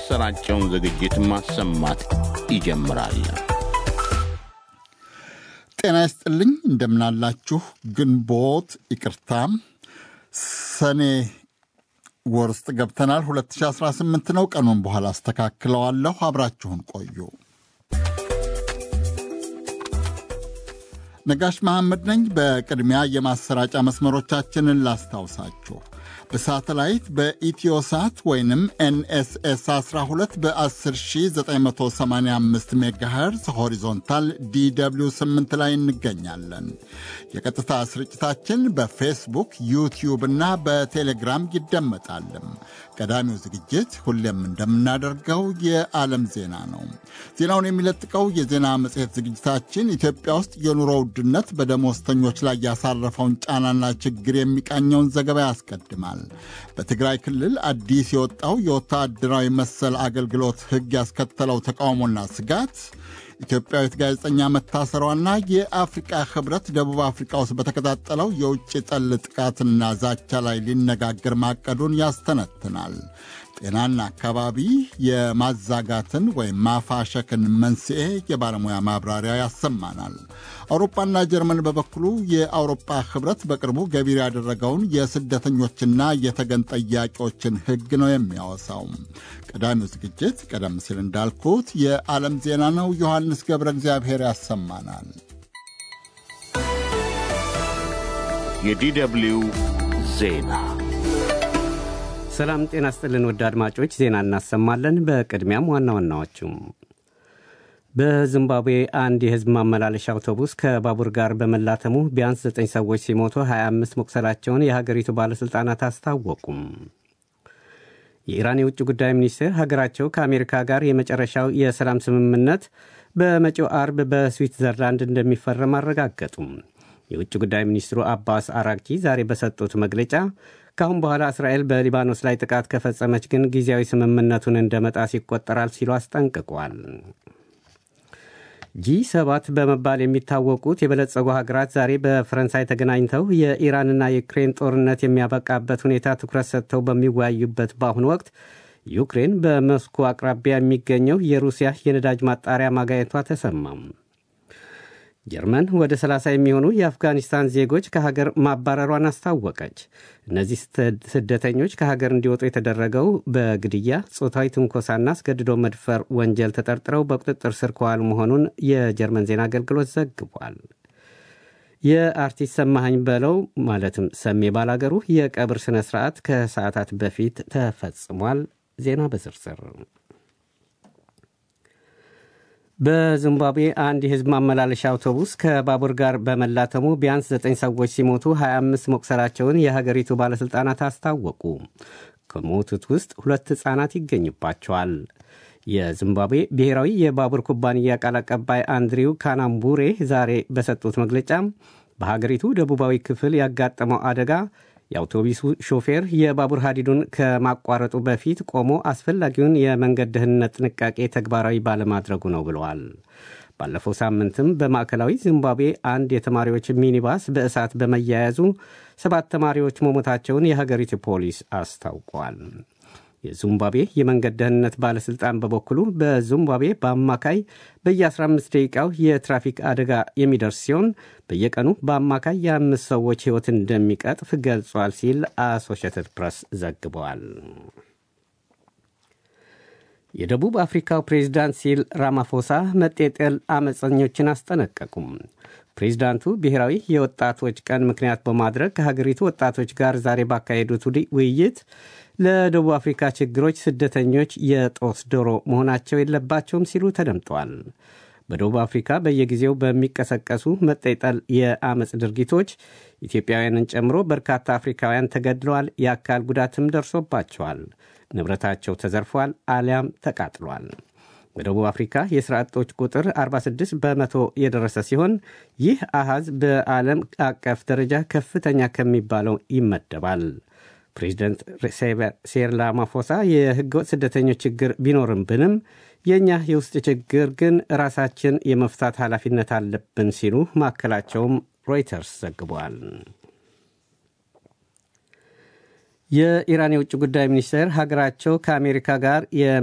የሚያሰራጨውን ዝግጅት ማሰማት ይጀምራል። ጤና ይስጥልኝ፣ እንደምናላችሁ። ግንቦት ይቅርታ፣ ሰኔ ወር ውስጥ ገብተናል። 2018 ነው። ቀኑን በኋላ አስተካክለዋለሁ። አብራችሁን ቆዩ። ነጋሽ መሐመድ ነኝ። በቅድሚያ የማሰራጫ መስመሮቻችንን ላስታውሳችሁ። በሳተላይት በኢትዮሳት ወይንም ኤንኤስኤስ 12 በ10985 ሜጋሄርዝ ሆሪዞንታል ዲw 8 ላይ እንገኛለን። የቀጥታ ስርጭታችን በፌስቡክ ዩቲዩብ እና በቴሌግራም ይደመጣልም። ቀዳሚው ዝግጅት ሁሌም እንደምናደርገው የዓለም ዜና ነው። ዜናውን የሚለጥቀው የዜና መጽሔት ዝግጅታችን ኢትዮጵያ ውስጥ የኑሮ ውድነት በደሞዝተኞች ላይ ያሳረፈውን ጫናና ችግር የሚቃኘውን ዘገባ ያስቀድማል። በትግራይ ክልል አዲስ የወጣው የወታደራዊ መሰል አገልግሎት ሕግ ያስከተለው ተቃውሞና ስጋት፣ ኢትዮጵያዊት ጋዜጠኛ መታሰሯና የአፍሪቃ ሕብረት ደቡብ አፍሪቃ ውስጥ በተቀጣጠለው የውጭ ጠል ጥቃትና ዛቻ ላይ ሊነጋገር ማቀዱን ያስተነትናል። ጤናና አካባቢ የማዛጋትን ወይም ማፋሸክን መንስኤ የባለሙያ ማብራሪያ ያሰማናል። አውሮፓና ጀርመን በበኩሉ የአውሮፓ ህብረት በቅርቡ ገቢር ያደረገውን የስደተኞችና የተገን ጠያቂዎችን ህግ ነው የሚያወሳው። ቀዳሚው ዝግጅት ቀደም ሲል እንዳልኩት የዓለም ዜና ነው። ዮሐንስ ገብረ እግዚአብሔር ያሰማናል። የዲደብሊው ዜና ሰላም ጤና ስጥልን። ወደ አድማጮች ዜና እናሰማለን። በቅድሚያም ዋና ዋናዎቹም በዚምባብዌ አንድ የህዝብ ማመላለሻ አውቶቡስ ከባቡር ጋር በመላተሙ ቢያንስ 9 ሰዎች ሲሞቱ 25 መቁሰላቸውን የሀገሪቱ ባለሥልጣናት አስታወቁም። የኢራን የውጭ ጉዳይ ሚኒስቴር ሀገራቸው ከአሜሪካ ጋር የመጨረሻው የሰላም ስምምነት በመጪው አርብ በስዊትዘርላንድ እንደሚፈረም አረጋገጡም። የውጭ ጉዳይ ሚኒስትሩ አባስ አራግቺ ዛሬ በሰጡት መግለጫ ከአሁን በኋላ እስራኤል በሊባኖስ ላይ ጥቃት ከፈጸመች ግን ጊዜያዊ ስምምነቱን እንደ መጣስ ይቆጠራል ሲሉ አስጠንቅቋል። ጂ ሰባት በመባል የሚታወቁት የበለጸጉ ሀገራት ዛሬ በፈረንሳይ ተገናኝተው የኢራንና የዩክሬን ጦርነት የሚያበቃበት ሁኔታ ትኩረት ሰጥተው በሚወያዩበት በአሁኑ ወቅት ዩክሬን በሞስኮ አቅራቢያ የሚገኘው የሩሲያ የነዳጅ ማጣሪያ ማጋየቷ ተሰማም። ጀርመን ወደ 30 የሚሆኑ የአፍጋኒስታን ዜጎች ከሀገር ማባረሯን አስታወቀች። እነዚህ ስደተኞች ከሀገር እንዲወጡ የተደረገው በግድያ፣ ጾታዊ ትንኮሳና አስገድዶ መድፈር ወንጀል ተጠርጥረው በቁጥጥር ስር ከዋሉ መሆኑን የጀርመን ዜና አገልግሎት ዘግቧል። የአርቲስት ሰማኸኝ በለው ማለትም ሰሜ ባላገሩ የቀብር ሥነ ሥርዓት ከሰዓታት በፊት ተፈጽሟል። ዜና በዝርዝር በዚምባብዌ አንድ የሕዝብ ማመላለሻ አውቶቡስ ከባቡር ጋር በመላተሙ ቢያንስ 9 ሰዎች ሲሞቱ 25 መቁሰላቸውን የሀገሪቱ ባለሥልጣናት አስታወቁ። ከሞቱት ውስጥ ሁለት ሕፃናት ይገኙባቸዋል። የዚምባብዌ ብሔራዊ የባቡር ኩባንያ ቃል አቀባይ አንድሪው ካናምቡሬ ዛሬ በሰጡት መግለጫ በሀገሪቱ ደቡባዊ ክፍል ያጋጠመው አደጋ የአውቶቡሱ ሾፌር የባቡር ሀዲዱን ከማቋረጡ በፊት ቆሞ አስፈላጊውን የመንገድ ደህንነት ጥንቃቄ ተግባራዊ ባለማድረጉ ነው ብለዋል። ባለፈው ሳምንትም በማዕከላዊ ዚምባብዌ አንድ የተማሪዎች ሚኒባስ በእሳት በመያያዙ ሰባት ተማሪዎች መሞታቸውን የሀገሪቱ ፖሊስ አስታውቋል። የዚምባብዌ የመንገድ ደህንነት ባለሥልጣን በበኩሉ በዚምባብዌ በአማካይ በየ15 ደቂቃው የትራፊክ አደጋ የሚደርስ ሲሆን በየቀኑ በአማካይ የአምስት ሰዎች ሕይወት እንደሚቀጥፍ ገልጿል ሲል አሶሺየትድ ፕሬስ ዘግበዋል። የደቡብ አፍሪካው ፕሬዚዳንት ሲል ራማፎሳ መጤጠል አመፀኞችን አስጠነቀቁም። ፕሬዚዳንቱ ብሔራዊ የወጣቶች ቀን ምክንያት በማድረግ ከሀገሪቱ ወጣቶች ጋር ዛሬ ባካሄዱት ውይይት ለደቡብ አፍሪካ ችግሮች ስደተኞች የጦስ ዶሮ መሆናቸው የለባቸውም ሲሉ ተደምጠዋል። በደቡብ አፍሪካ በየጊዜው በሚቀሰቀሱ መጠጠል የአመፅ ድርጊቶች ኢትዮጵያውያንን ጨምሮ በርካታ አፍሪካውያን ተገድለዋል፣ የአካል ጉዳትም ደርሶባቸዋል፣ ንብረታቸው ተዘርፏል አሊያም ተቃጥሏል። በደቡብ አፍሪካ የሥራ አጦች ቁጥር 46 በመቶ የደረሰ ሲሆን ይህ አሃዝ በዓለም አቀፍ ደረጃ ከፍተኛ ከሚባለው ይመደባል። ፕሬዚደንት ሴር ራማፎሳ የህገወጥ ስደተኞች ችግር ቢኖርብንም የእኛ የውስጥ ችግር ግን ራሳችን የመፍታት ኃላፊነት አለብን ሲሉ ማከላቸውም ሮይተርስ ዘግቧል። የኢራን የውጭ ጉዳይ ሚኒስቴር ሀገራቸው ከአሜሪካ ጋር